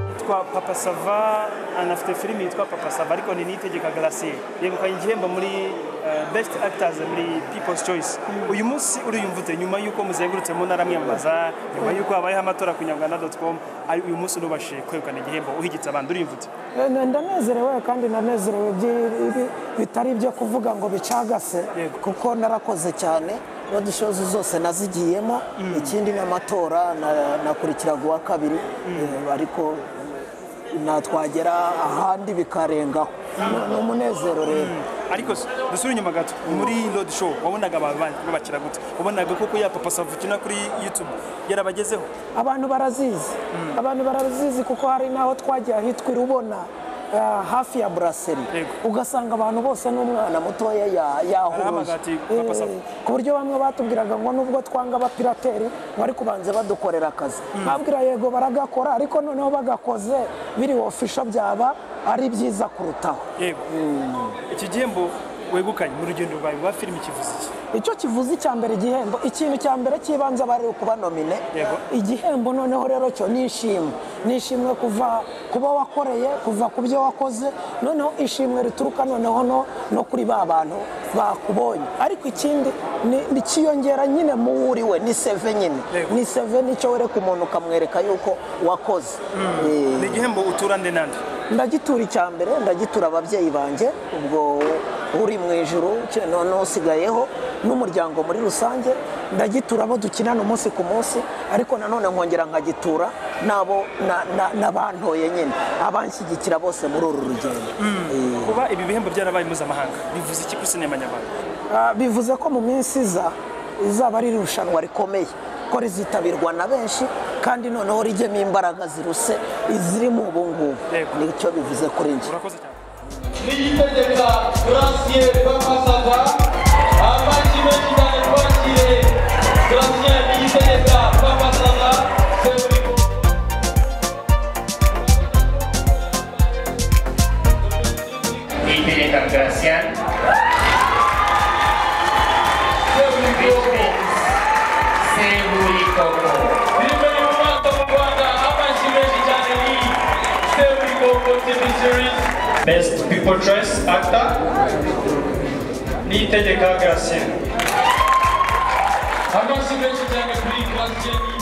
yitwa papa sava anafite filime yitwa papa sava ariko ni niyitegeka garasiye yegukanye igihembo muri eh, best actors muri people's choice uyu munsi uriyumva ute nyuma y'uko muzengurutse mu ntara mwiyamamaza nyuma y'uko habayeho amatora ku nyarwanda doti com ari uyu munsi unubashije kwegukana igihembo uhigitse abandi uriyumva ute Eh, ndanezerewe kandi ndanezerewe byi- ibi- bitari ibyo kuvuga ngo bicagase Yego. kuko narakoze cyane rodi shows zose nazigiyemo ikindi n'amatora na- nakurikiraga uwa kabiri Eh, ariko natwagera ahandi bikarengaho Ni- ni umunezero rero ariko s- dusubire inyuma gato muri road show wabonaga abantu babakira gute wabonaga koko ya papa sava ukina kuri youtube yarabagezeho abantu barazizi abantu barazizi kuko hari n'aho twagiye ahitwa irubona ah, hafi ya buraseri Yego. ugasanga abantu bose n'umwana mutoya ya- Arahamagara yahoroje ati, "Papa, Eh, sava." ku buryo bamwe batubwiraga ngo nubwo twanga abapirateri bari kubanza badukorera akazi babwira yego baragakora ariko noneho bagakoze biri ofisho byaba ari byiza kurutaho yego iki gihembo wegukanye mu rugendo rwawe rwa filime kivuze iki icyo kivuze icya mbere igihembo ikintu cya mbere cy'ibanze aba ari ukuba nomine Yego. igihembo noneho rero cyo ni ishimwe ni ishimwe kuva kuba wakoreye kuva ku byo wakoze noneho ishimwe rituruka noneho no, no kuri ba bantu bakubonye ariko ikindi ni- ni kiyongera nyine mu wo uri we ni seve nyine Yego. ni seve nicyo wereka umuntu ukamwereka yuko wakoze Eh, ni igihembo utura nde nande ndagitura icya mbere ndagitura ababyeyi banjye ubwo uri mu ijuru ke- noneho usigayeho n'umuryango muri rusange ndagitura abo dukinana umunsi ku munsi ariko nanone nkongera nkagitura n'abo na- na- n'abantoye nyine abanshyigikira bose muri uru rugendo Eh, kuba ibi bihembo byarabaye mpuzamahanga bivuze iki kuri sinema nyarwanda Ah, bivuze ko mu minsi iza izaba ari irushanwa rikomeye ko rizitabirwa na benshi kandi noneho rijyemo imbaraga ziruse izirimo ubu ngubu Yego. nicyo bivuze kuri njye urakoze cyane niyitegeka Gratien Bakasaka amagi menshi cyane twakiriye Gratien niyitegeka Bakasaka Seburikoko Niyitegeka Gratien Seburikoko filime y'umwaka mu Rwanda amagi menshi cyane ni Seburikoko TV series Best People Choice Actor Niyitegeka Gratien amagi menshi cyane kuri Gratien